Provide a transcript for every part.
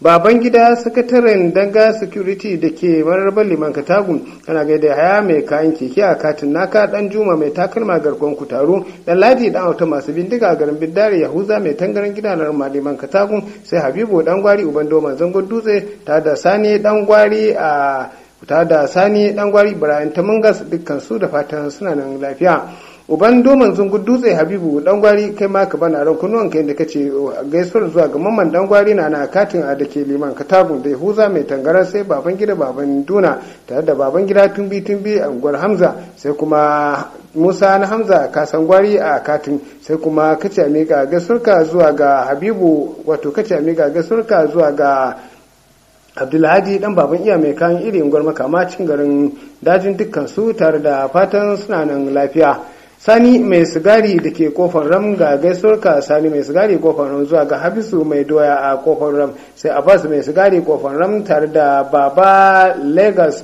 baban gida sakataren danga security da ke mararbar liman katagun kana gaida haya mai kayan keke a katin naka dan juma mai takalma garkon kutaru dan ladi dan auta masu bindiga a garin bidare yahuza mai tangaran gidanar maliman katagun sai habibu dan gwari uban doman zangon dutse ta da sani dan gwari a ta da sani dan gwari ibrahim tamungas dukkan su da fatan suna nan lafiya uban doman zungun dutse habibu dan gwari kai ma ka bana ran kunnuwan kai da kace gaisuwar zuwa ga mamman dan gwari na na katin a dake liman katagun da huza mai tangaran sai baban gida baban duna tare da baban gida tumbi tumbi a unguwar hamza sai kuma musa na hamza kasan gwari a katin sai kuma kace amiga gaisuwarka zuwa ga habibu wato kace amiga gaisuwarka zuwa ga abdulhadi dan baban iya mai kayan iri unguwar makamacin garin dajin dukkan su tare da fatan suna nan lafiya sani mai sigari da ke kofar ram ga gaisuwarka sani mai sigari kofar ram zuwa ga hafisu mai doya a kofar ram sai abbas mai sigari kofar ram tare da baba lagos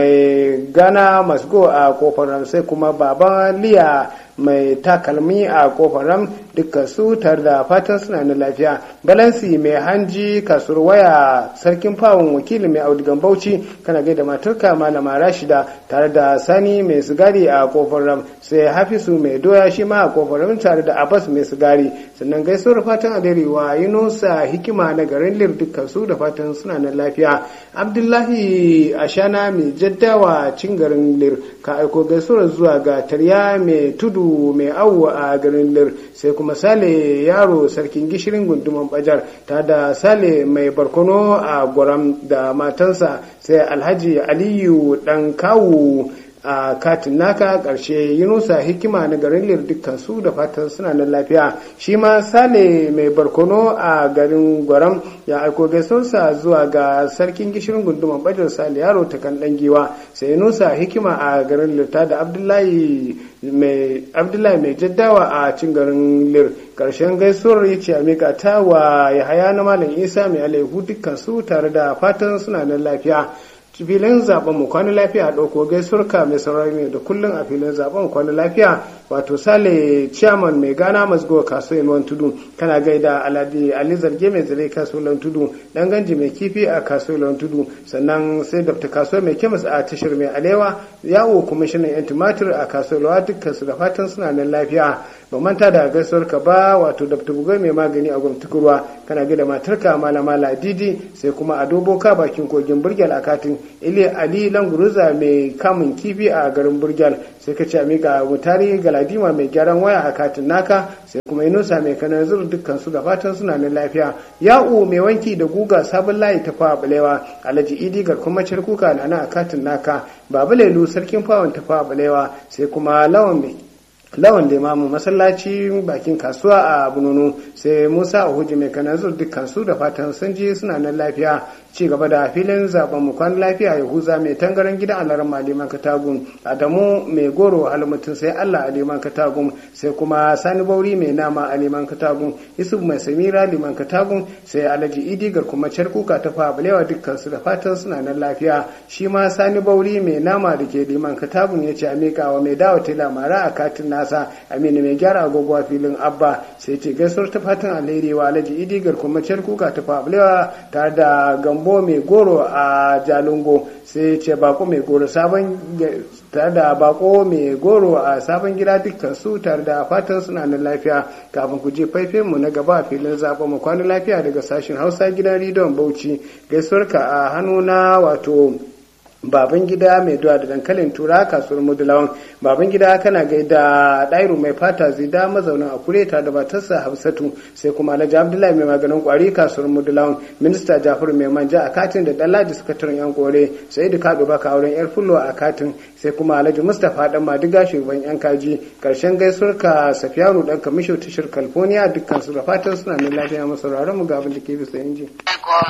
mai gana masgo a kofar ram sai kuma baba liya mai takalmi a kofar ram dukkan su tare da fatan suna na lafiya balansi mai hanji kasuwar waya sarkin fawon wakili mai audigan bauchi kana gaida matarka malama rashida tare da sani mai sigari a kofar ram sai hafisu mai doya shi ma a kofar ram tare da abbas mai sigari sannan gaisuwar fatan alheri wa yunusa hikima na garin lir dukkan su da fatan suna na lafiya abdullahi ashana mai jaddawa cin garin lir ka aiko gaisuwar zuwa ga tarya mai tudu mai awo a garin lir sai kuma sale yaro sarkin gishirin gunduman bajar ta da sale mai barkono a gwaram da matansa sai alhaji aliyu dan kawu a katin naka ƙarshe yunusa hikima na garin lir dukkan su da fatan suna nan lafiya shi ma sale mai barkono a garin gwaram ya aiko gaisuwarsa zuwa ga sarkin gishirin gunduman bajar sale yaro ta kan dan giwa sai yunusa hikima a garin lir ta da abdullahi mai abdullahi mai jaddawa a cin garin lir ƙarshen gaisuwar ya ce a mika ta wa yahaya na malam isa mai alaihu dukkan su tare da fatan suna nan lafiya filin zaben mu kwana lafiya a ɗauko gaisurka mai saurari ne da kullum a filin zaben kwana lafiya wato sale chairman mai gana masgo kasuwan wani tudu kana gaida aladi ali zarge mai zare kasuwan tudu dan ganji mai kifi a kasuwan tudu sannan sai dr kasuwa mai kemis a tashar mai alewa yawo kwamishinan yan tumatir a kasuwan dukkan su da fatan suna nan lafiya ba manta da gaisuwar ka ba wato dr bugai mai magani a gwamnati kana gaida matarka malama ladidi sai kuma a doboka bakin kogin burgyal a katin ile ali languruza mai kamun kifi a garin burgyal sai ka ce a mika mutari galadima mai gyaran waya a katin naka sai kuma inusa mai kanar zuru dukkan su da fatan suna nan lafiya ya'u mai wanki da guga sabon layi ta fawa balewa alhaji idi garkon kuka na a katin naka babu lelu sarkin fawon ta fawa balewa sai kuma lawan mai lawan limamu masallaci bakin kasuwa a bununu sai musa uhuji mai kanazur dukkan su da fatan sun ji suna nan lafiya ci gaba da filin zaben mu kwan lafiya yahuza mai tangaran gidan alaran maliman katagun adamu mai goro almutum sai allah aliman katagun sai kuma sani bauri mai nama aliman katagun yusuf mai samira liman katagun sai alhaji idi kuma kuka ta fa balewa dukkan su da fatan suna nan lafiya shi ma sani bauri mai nama da ke liman katagun ya ce a miƙawa mai dawo tela mara a katin nasa aminu mai gyara agogo a filin abba sai ce gaisuwar ta fatan alheri wa alhaji idi kuma kuka ta fa balewa tare da gambo mai goro a jalungo sai ce bako mai goro sabon tare da bako mai goro a sabon gida dukkan su tare da fatan suna nan lafiya kafin ku je faifin mu na gaba a filin zaɓen mu kwana lafiya daga sashen hausa gidan ridon bauchi gaisuwarka a hannu na wato baban gida mai duwa da dankalin tura kasuwar mudulawan baban gida kana gaida ɗairu mai fata zida mazaunin a kureta da batarsa hafsatu sai kuma alhaji abdullahi mai maganin kwari kasuwar mudulawan minista jafaru mai manja a katin da ɗanladi suka turin yan kore sai da kaɗo baka auren yar fullo a katin sai kuma alhaji mustapha dan madiga shugaban yan kaji karshen gaisuwar ka safiyanu dan kamisho tashar california dukkan su da fatan suna nan lafiya masauraran mu ga abin da ke bisa inji.